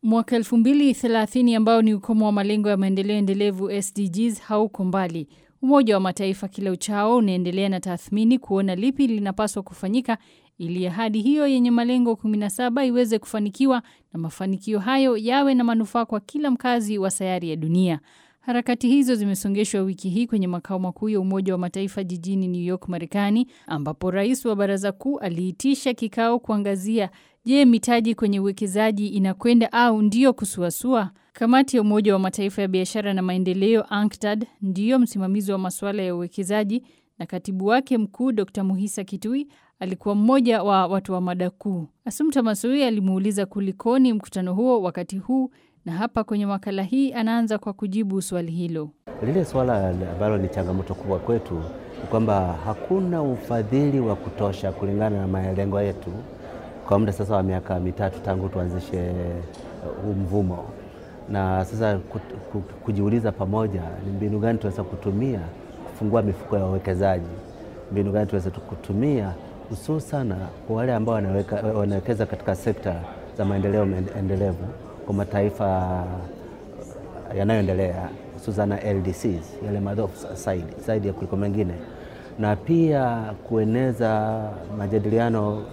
Mwaka 2030 ambao ni ukomo wa malengo ya maendeleo endelevu SDGs hauko mbali. Umoja wa Mataifa kila uchao unaendelea na tathmini kuona lipi linapaswa kufanyika ili ahadi hiyo yenye malengo 17 iweze kufanikiwa na mafanikio hayo yawe na manufaa kwa kila mkazi wa sayari ya dunia. Harakati hizo zimesongeshwa wiki hii kwenye makao makuu ya Umoja wa Mataifa jijini New York, Marekani, ambapo rais wa Baraza Kuu aliitisha kikao kuangazia je, mitaji kwenye uwekezaji inakwenda au ndiyo kusuasua? Kamati ya Umoja wa Mataifa ya biashara na maendeleo UNCTAD ndiyo msimamizi wa masuala ya uwekezaji na katibu wake mkuu Dr. Muhisa Kitui alikuwa mmoja wa watu wa mada kuu. Asumta Masoi alimuuliza kulikoni mkutano huo wakati huu na hapa kwenye makala hii anaanza kwa kujibu swali hilo. Lile swala ambalo ni changamoto kubwa kwetu ni kwamba hakuna ufadhili wa kutosha kulingana na malengo yetu kwa muda sasa wa miaka mitatu tangu tuanzishe huu mvumo, na sasa kujiuliza pamoja ni mbinu gani tunaweza kutumia kufungua mifuko ya wawekezaji, mbinu gani tunaweza kutumia hususan kwa wale ambao wanawekeza katika sekta za maendeleo endelevu kwa mataifa yanayoendelea hususan LDCs, yale madhofu zaidi zaidi ya kuliko mengine, na pia kueneza majadiliano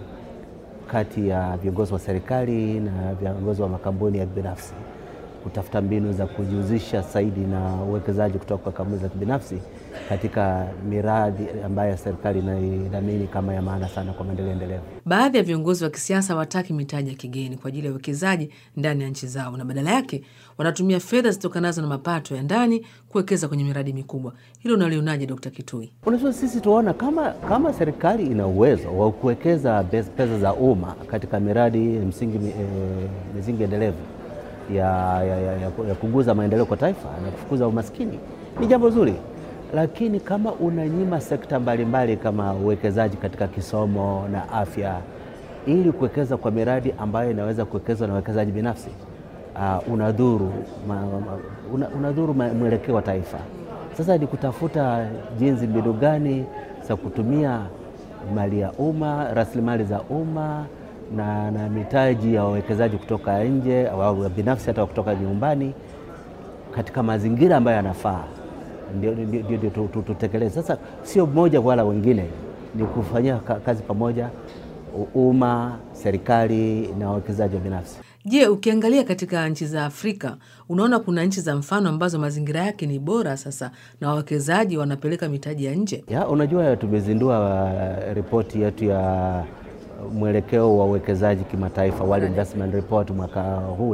kati ya viongozi wa serikali na viongozi wa makampuni ya binafsi, kutafuta mbinu za kujihusisha zaidi na uwekezaji kutoka kwa kampuni za kibinafsi katika miradi ambayo serikali inaidhamini kama ya maana sana kwa maendeleo endelevu. Baadhi ya viongozi wa kisiasa hawataki mitaji ya kigeni kwa ajili ya uwekezaji ndani ya nchi zao, na badala yake wanatumia fedha zitokanazo na mapato ya ndani kuwekeza kwenye miradi mikubwa. Hilo unalionaje, Dkt. Kitui? Unajua, sisi tuona kama, kama serikali ina uwezo wa kuwekeza pesa za umma katika miradi msingi e, misingi endelevu ya, ya, ya, ya, ya kuguza maendeleo kwa taifa na kufukuza umaskini ni jambo zuri, lakini kama unanyima sekta mbalimbali kama uwekezaji katika kisomo na afya ili kuwekeza kwa miradi ambayo inaweza kuwekezwa na wawekezaji binafsi uh, unadhuru una, unadhuru mwelekeo wa taifa. Sasa ni kutafuta jinsi, mbinu gani za kutumia mali ya umma, rasilimali za umma na, na mitaji ya wawekezaji kutoka nje au binafsi hata kutoka nyumbani katika mazingira ambayo yanafaa, ndio tutekeleze. Sasa sio mmoja wala wengine, ni kufanyia kazi pamoja, umma, serikali na wawekezaji wa binafsi. Je, ukiangalia katika nchi za Afrika unaona kuna nchi za mfano ambazo mazingira yake ni bora sasa na wawekezaji wanapeleka mitaji ya nje? Ya, unajua tumezindua ripoti yetu ya mwelekeo wa uwekezaji kimataifa, World Investment Report mwaka huu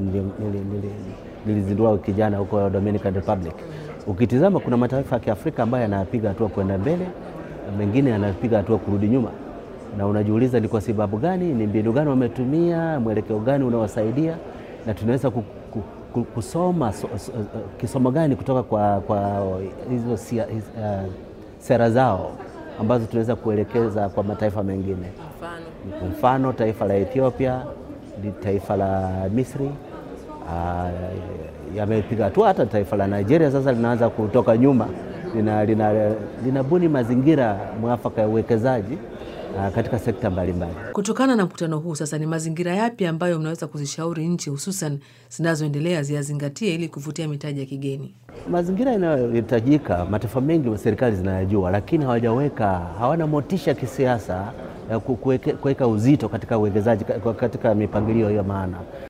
nilizindua wiki jana huko Dominican Republic. Ukitizama kuna mataifa ya Kiafrika ambayo yanapiga hatua kwenda mbele, mengine yanapiga hatua kurudi nyuma, na unajiuliza ni kwa sababu gani? Ni mbinu gani wametumia? Mwelekeo gani unawasaidia? Na tunaweza kusoma so, so, kisomo gani kutoka kwa, kwa hizo sia, uh, sera zao ambazo tunaweza kuelekeza kwa mataifa mengine. Mfano, mfano taifa la Ethiopia, taifa la Misri uh, yamepiga hatua. Hata taifa la Nigeria sasa linaanza kutoka nyuma, linabuni lina, lina mazingira mwafaka ya uwekezaji uh, katika sekta mbalimbali. Kutokana na mkutano huu sasa, ni mazingira yapi ambayo mnaweza kuzishauri nchi hususan zinazoendelea ziyazingatie ili kuvutia mitaji ya kigeni? Mazingira yanayohitajika, mataifa mengi serikali zinayajua, lakini hawajaweka, hawana motisha ya kisiasa ya kuweka uzito katika uwekezaji katika mipangilio hiyo maana